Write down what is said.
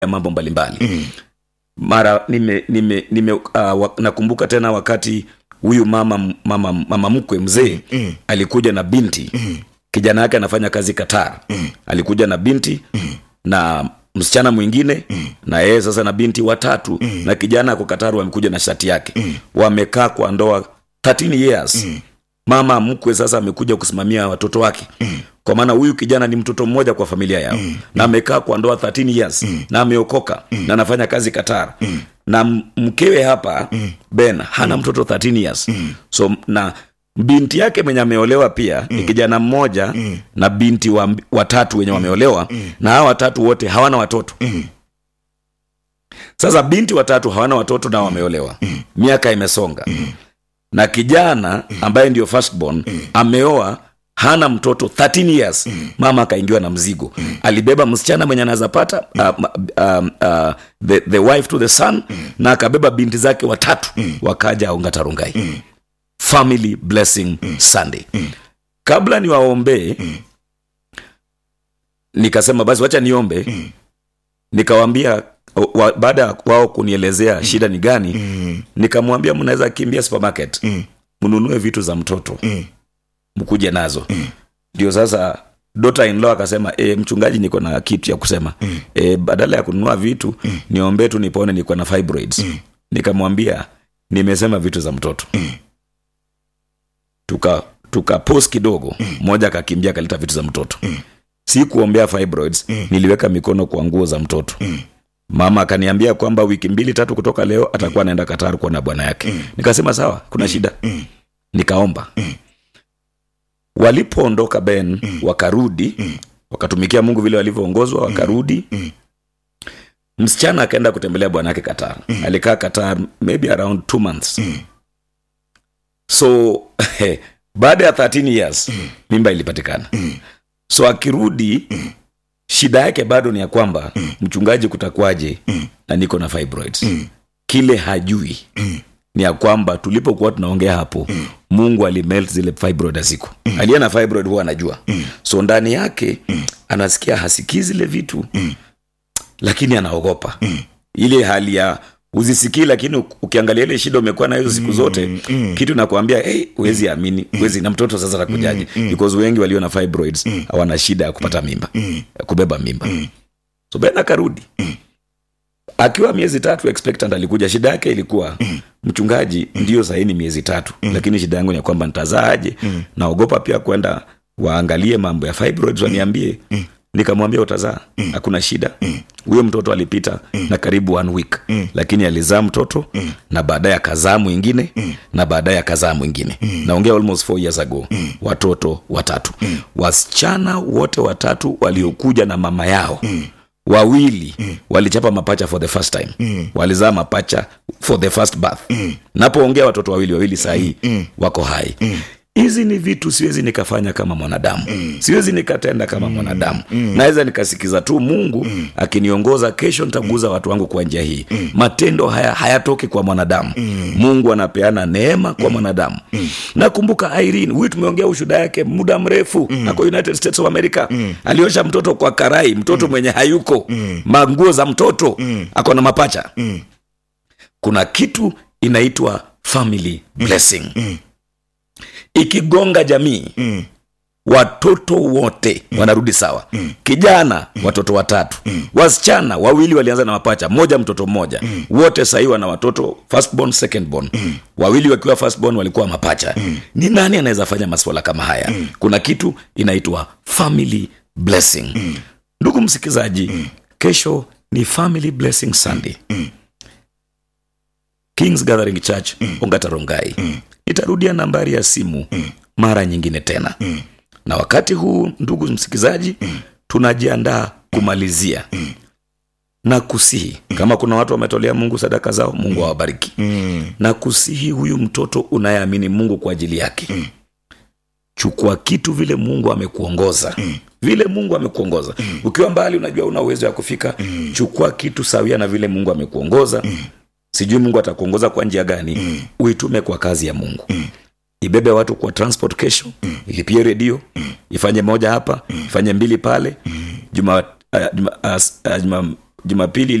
ya mambo mbalimbali mara nime, nime, nime uh, wa, nakumbuka tena wakati huyu mama mama, mama mkwe mzee Mm. alikuja na binti kijana yake anafanya kazi Qatar alikuja na binti na msichana mwingine na yeye sasa na binti watatu na kijana ako Qatar wamekuja na shati yake wamekaa kwa ndoa 13 years mama mkwe sasa amekuja kusimamia watoto wake kwa maana huyu kijana ni mtoto mmoja kwa familia yao na amekaa kwa ndoa 13 years na ameokoka na anafanya kazi Qatar na m- mkewe hapa Ben hana mtoto 13 years so na binti yake mwenye ameolewa pia ni kijana mmoja na binti wa, watatu wenye wameolewa na hawa watatu wote hawana watoto sasa binti watatu hawana watoto na wameolewa miaka imesonga na kijana ambaye ndio firstborn ameoa hana mtoto 13 years mama akaingiwa na mzigo alibeba msichana mwenye anaweza pata uh, um, uh, the, the wife to the son na akabeba binti zake watatu wakaja ongatarungai family blessing sunday kabla niwaombee nikasema basi wacha niombe nikawambia wa, baada ya wao kunielezea shida ni gani nikamwambia mnaweza kimbia supermarket mnunue vitu za mtoto mkuje nazo ndio sasa daughter in law akasema e, mchungaji niko na kitu ya kusema e, badala ya kununua vitu niombee tu nipone niko na fibroids nikamwambia nimesema vitu za mtoto tuka tuka pos kidogo mmoja akakimbia akaleta vitu za mtoto si kuombea fibroids niliweka mikono kwa nguo za mtoto mama akaniambia kwamba wiki mbili tatu kutoka leo atakuwa anaenda Qatar kuwa na bwana yake nikasema sawa kuna shida nikaomba walipoondoka ben wakarudi wakatumikia mungu vile walivyoongozwa wakarudi msichana akaenda kutembelea bwana yake Qatar alikaa Qatar maybe around two months so baada ya 13 years mimba ilipatikana so akirudi shida yake bado ni ya kwamba mchungaji kutakwaje na niko na fibroids kile hajui ni ya kwamba tulipokuwa tunaongea hapo mungu alimelt zile fibroid aziko aliye na fibroid huwa anajua so ndani yake anasikia hasikii zile vitu lakini anaogopa ile hali ya uzisikii lakini uk- ukiangalia ile shida umekuwa na hizo siku zote kitu nakwambia hey, huwezi amini huwezi na mtoto sasa takujaje because wengi walio na fibroids hawana shida ya kupata mimba ya kubeba mimba so ben akarudi akiwa miezi tatu expectant alikuja shida yake ilikuwa mchungaji ndio sahini miezi tatu lakini shida yangu ni ya kwamba nitazaaje naogopa pia kwenda waangalie mambo ya fibroids waniambie nikamwambia utazaa hakuna shida huyo mtoto alipita na karibu one week lakini alizaa mtoto na baadaye akazaa mwingine na baadaye akazaa mwingine naongea almost four years ago watoto watatu wasichana wote watatu waliokuja na mama yao wawili walichapa mapacha for the first time walizaa mapacha for the first birth napoongea watoto wawili wawili sahii wako hai hizi ni vitu siwezi nikafanya kama mwanadamu siwezi nikatenda kama mwanadamu naweza nikasikiza tu mungu akiniongoza kesho nitaguza watu wangu kwa njia hii matendo haya hayatoki kwa mwanadamu mungu anapeana neema kwa mwanadamu nakumbuka irene huyu tumeongea ushuda yake muda mrefu ako united states of america aliosha mtoto kwa karai mtoto mwenye hayuko manguo za mtoto ako na mapacha kuna kitu inaitwa family blessing ikigonga jamii Mm. watoto wote wanarudi sawa kijana watoto watatu wasichana wawili walianza na mapacha moja mtoto mmoja wote sahii wana watoto firstborn secondborn wawili wakiwa firstborn walikuwa mapacha ni nani anaweza fanya maswala kama haya kuna kitu inaitwa family blessing ndugu msikilizaji kesho ni family blessing sunday kings gathering church ongatarongai nitarudia nambari ya simu mara nyingine tena na wakati huu ndugu msikilizaji tunajiandaa kumalizia na kusihi kama kuna watu wametolea mungu sadaka zao mungu awabariki na kusihi huyu mtoto unayeamini mungu kwa ajili yake chukua kitu vile mungu amekuongoza vile mungu amekuongoza ukiwa mbali unajua una uwezo ya kufika chukua kitu sawia na vile mungu amekuongoza sijui mungu atakuongoza kwa njia gani uitume kwa kazi ya mungu ibebe watu kwa transport kesho ilipie redio ifanye moja hapa ifanye mbili pale juma uh, juma, uh, uh, juma jumapili